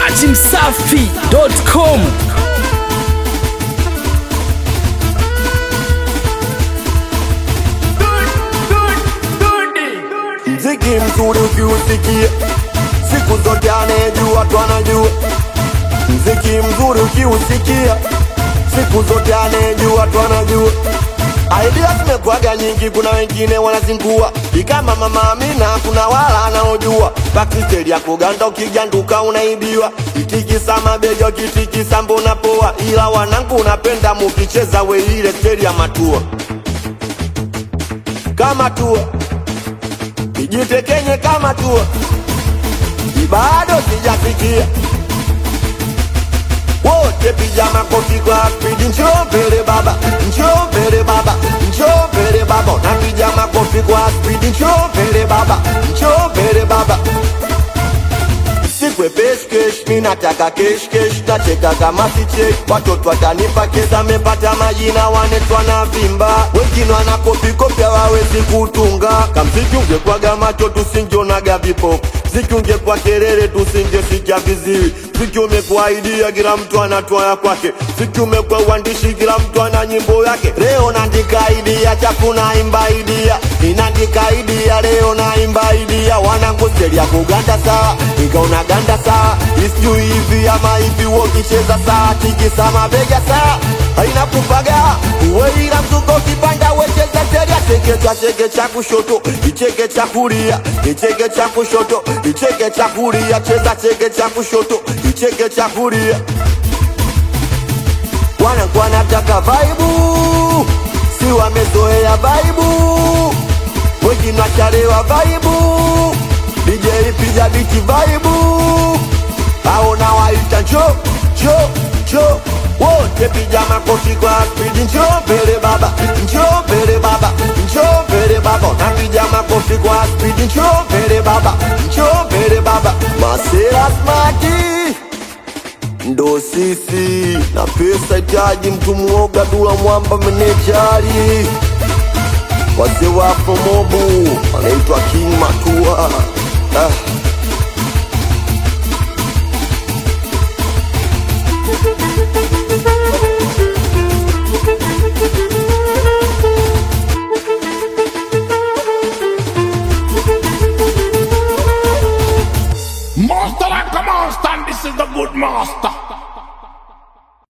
datimsafi.com Mziki mzuri ukiusikia, siku zote anayejua tu anajua. Mziki mzuri ukiusikia, siku zote anayejua tu anajua. Idea zimekwaga nyingi, kuna wengine wanazingua ikama Mama Amina, kuna wala anaojua bakisteri ya kuganda, ukijanduka unaibiwa. Itikisa mabega, kitikisa mbona poa, ila wanangu napenda mukicheza we ile steri ya matua kama tua ijitekenye kama tua bado sijafikia wote piga makofi kwa spidi njoo mbele baba njoo mbele baba njoo mbele baba napiga makofi kwa spidi njoo mbele baba njoo mbele baba sikwe peshkesh mi nataka keshkesh nacheka kama sichek watoto watanipa kesa mepata majina wanetwa na vimba wengine wanakopikopi hawawezi kutunga kamziki ungekwaga macho tusinjonaga vipofu ziki ungekwa kelele tusingesikia viziwi ziki umekuwa idia kila mtu anatoa ya kwake ziki umekuwa uandishi kila mtu ana nyimbo yake leo naandika idia chafu naimba idia ninaandika idia leo naimba idia wanangu steli ya kuganda sawa ikaona ganda sawa isijui hivi ama hivi wokicheza sawa tikisa mabega sawa haina kupaga uweila mzuko ukipanda wecheza teria chekecha cheke cha kushoto icheke cha kulia icheke cha kushoto icheke cha kulia cheza cheke cha kushoto icheke cha kulia wanangu wanataka vaibu si wamezoea vaibu wengine wachalewa vaibu DJ piga biti vaibu aona waita njo njo njo wote piga makofi kwa spidi njo mbele baba njo mbele baba njo mbele baba napiga makofi kwa spidi njo mbele baba njo mbele baba masera smati ndo sisi na pesa itaji mtu muoga dula mwamba menejari wazee wapo mobu anaitwa king matua ah.